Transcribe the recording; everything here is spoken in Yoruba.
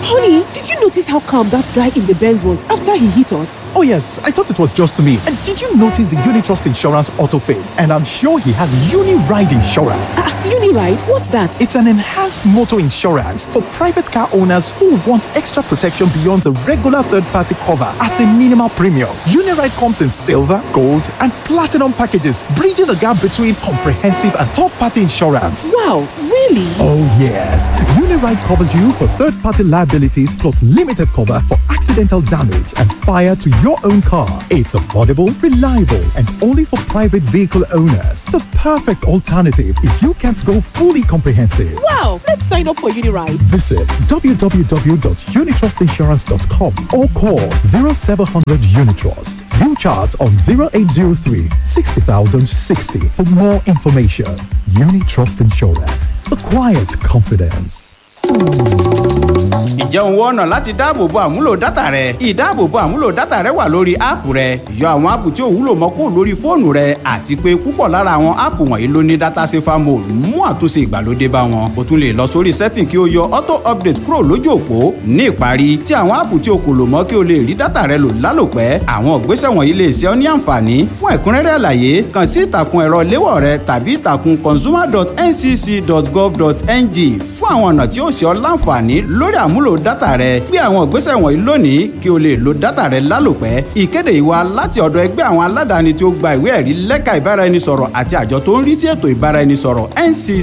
Honey, did you notice how calm that guy in the Benz was after he hit us? Oh, yes, I thought it was just me. And did you notice the Unitrust Insurance Auto Fame? And I'm sure he has Uni-Ride Insurance. Ah, Uniride? What's that? It's an enhanced motor insurance for private car owners who want extra protection beyond the regular third-party cover at a minimal premium. Uniride comes in silver, gold, and platinum packages, bridging the gap between comprehensive and third-party insurance. Wow, really? Oh yes, Uniride covers you for third-party liabilities plus limited cover for accidental damage and fire to your own car. It's affordable, reliable, and only for private vehicle owners. The perfect alternative if you can't go fully comprehensive. Wow, let's sign up for Uniride. Visit www.unitrustinsurance.com or call 0700 Unitrust. You chart on 0803 60060 for more information. Unitrust Insurance. The quiet confidence. Ǹjẹ́ òun wọ ọ̀nà láti dáàbòbo àmúlò dátà rẹ? Ìdáàbòbo àmúlò dátà rẹ wà lórí áàpù rẹ. Yọ àwọn áàpù tí ò wúlò mọ́ kúrò lórí fóònù rẹ àti pé púpọ̀ lára àwọn áàpù wọ̀nyí ló ní dátà safer mode mú àtúnṣe ìgbàlódé bá wọn. O tún lè lọ sórí setting kí o yọ auto update kúrò lójú òpó. Ní ìparí, tí àwọn áàpù tí o kò lò mọ́ kí o lè rí dátà rẹ lò lálòpẹ́. Àwọn ìgbésẹ̀ wọ̀nyí lè ṣe ọ́ ní àǹfààní. Fún ẹ̀kúnrẹ́rẹ́ àlàyé, kàn sí ìtàkùn ẹ̀rọ léwọ̀ rẹ tàbí ìtàkùn consumer.ncc.gov.ng fún àwọn ọ̀nà tí ó ṣe ọ́ láǹfààní lórí àmúlò dátà rẹ gbé àwọn ìgbésẹ̀ wọ̀nyí lónìí kí o lè lo dátà rẹ lálòpẹ́ ìkéde ìwà láti ọ̀dọ̀ ẹgbẹ́ àwọn aládàáni tí ó gba ìwé ẹ̀rí lẹ́ka ìbáraẹnisọ̀rọ̀ àti àjọ tó ń rí sí ètò ìbáraẹnisọ̀rọ̀ NC